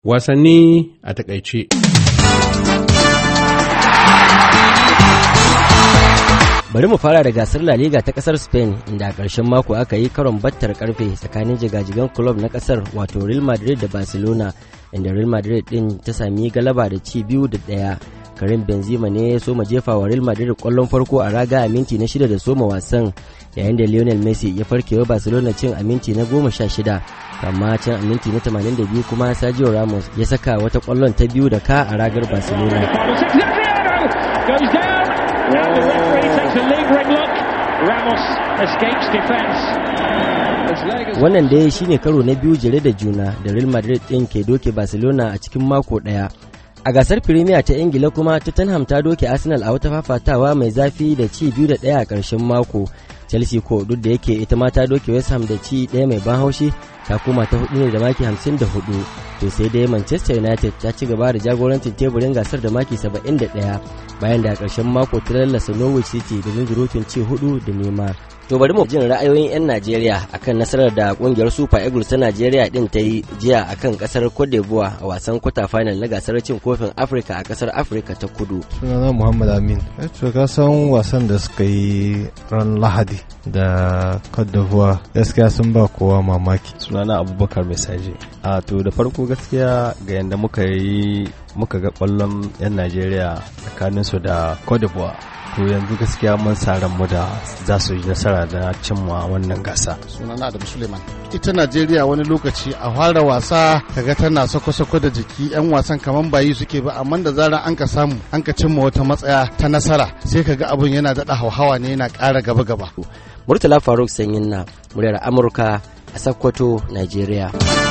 Wasanni a takaice. Bari mu fara da gasar La Liga ta kasar Spain inda a ƙarshen mako aka yi karon battar karfe tsakanin jigajigan club na kasar wato Real Madrid da Barcelona inda Real Madrid din ta sami galaba da ci biyu da ɗaya. Karim Benzema ne ya soma jefa wa Real Madrid kwallon farko a raga a minti na shida da soma wasan yayin da Lionel Messi ya farkewa Barcelona cin a minti na goma sha shida amma can a minti na 82 kuma Sergio Ramos ya saka wata kwallon ta biyu da ka a ragar Barcelona. Wannan dai shine karo na biyu jere da juna da Real Madrid ɗin ke doke Barcelona a cikin mako ɗaya. A gasar Firimiya ta Ingila kuma Tottenham ta doke Arsenal a wata fafatawa mai zafi da ci biyu da ɗaya a ƙarshen mako. Chelsea ko duk da yake ita ma ta doke West Ham da ci ɗaya mai ban haushi ta koma ta hudu ne da maki 54 to sai dai Manchester United ta ci gaba da jagorancin teburin gasar da maki 71 bayan da a ƙarshen mako ta lallasa Norwich City da zunzurutun ci hudu da nema. To bari mu jin ra'ayoyin 'yan Najeriya akan nasarar da kungiyar Super Eagles ta Najeriya din ta yi jiya akan kasar Cote d'Ivoire a wasan kwata final na gasar cin kofin Afirka a kasar Afirka ta Kudu. Sunana Muhammad Amin. To ka san wasan da suka yi ran Lahadi da Cote d'Ivoire gaskiya sun ba kowa mamaki. Sunana Abubakar Mesaje. A to da farko gaskiya ga yanda muka yi muka ga kwallon 'yan Najeriya tsakaninsu da Cote d'Ivoire. to yanzu gaskiya mun sa mu da za su yi nasara da cimma wannan gasa. Sunana Adamu Suleiman. Ita Najeriya wani lokaci a fara wasa kaga tana sako-sako da jiki 'yan wasan kaman bayi suke ba amma da zarar an ka samu an ka cimma wata matsaya ta nasara sai kaga abun yana daɗa hauhawa ne yana ƙara gaba-gaba. Murtala Faruk Sanyin na muryar Amurka a Sokoto, Najeriya.